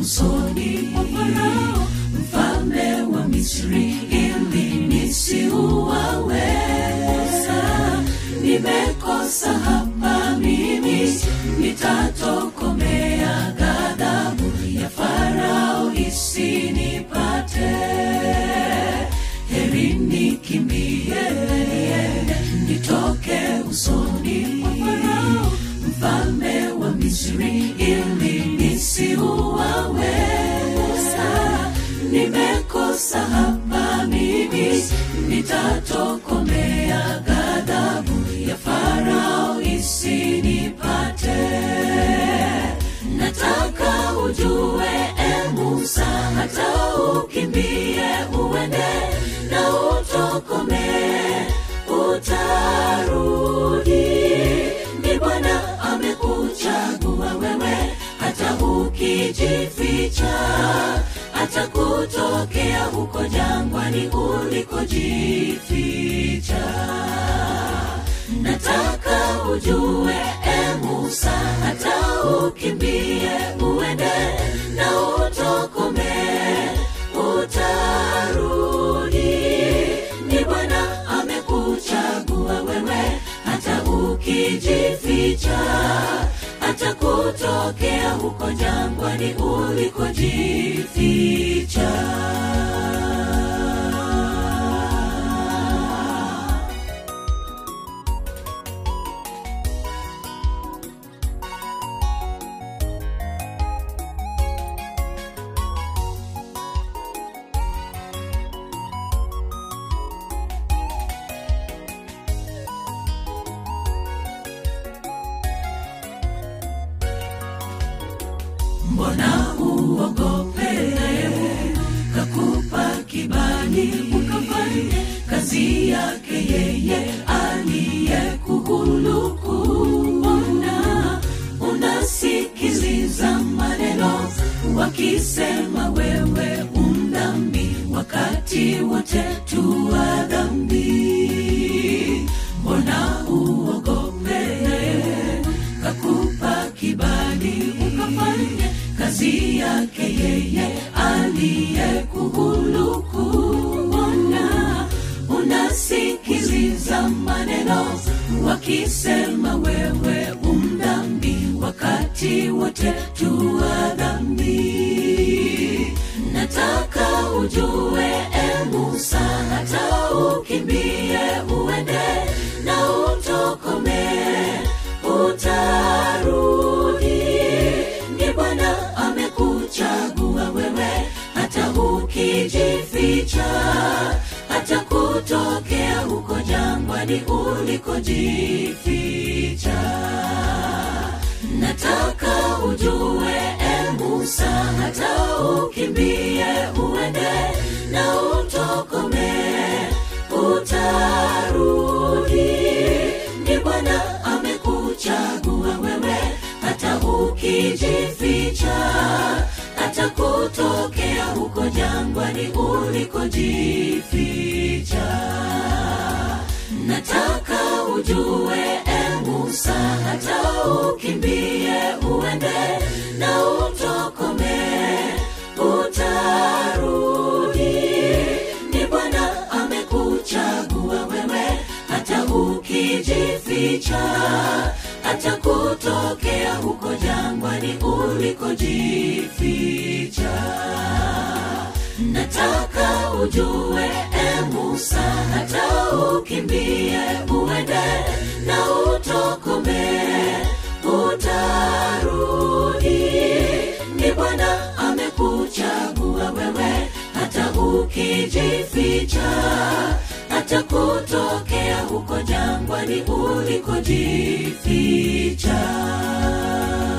usoni mwa Farao mfalme wa Misri ili nisiuawe. Musa, nimekosa hapa mimi, nitatokomea ghadhabu ya Farao isinipate. Heri nikimbie nitoke usoni mwa Farao mfalme wa Misri ili nisiuawe. Musa, nimekosa hapa mimi, nitatokomea ghadhabu ya Farao isinipate. Nataka ujue e Musa, hata ukimbie uende na utokomee, utarudi. Ni Bwana amekuchagua wewe, hata ukijificha atakutokea huko jangwani ulikojificha. Nataka ujue e Musa, hata ukimbie uende na utokomee, utarudi. Ni Bwana amekuchagua wewe, hata ukijificha atakutokea huko jangwani ulikojificha. mbona uogope kakupa kibali ukafanye kazi yake yeye aliyekuhuluku mbona unasikiliza maneno wakisema wewe umdhambi wakati wote tuwa dhambi mbona uogope kakupa kibali ukafanye kazi yake yeye aliyekuhuluku mbona unasikiliza maneno wakisema wewe umdhambi wakati wote tuwa dhambi nataka ujue e musa hata ukimbie uende na utokomee utarudi ni bwana amekuchagua wewe hata ukijificha hata kutokea huko jangwani ulikojificha nataka ujue e musa hata ukimbie uende na utokomee utarudi ni bwana amekuchagua wewe hata ukijificha hata kutokea huko jangwani ulikojificha nataka ujue e musa hata ukimbie uende na utokomee utarudi ni bwana amekuchagua wewe hata ukijificha hata kutokea huko jangwani ulikojificha nataka ujue e musa hata ukimbie uende na utokomee utarudi ni bwana amekuchagua wewe hata ukijificha hata kutokea huko jangwani ulikojificha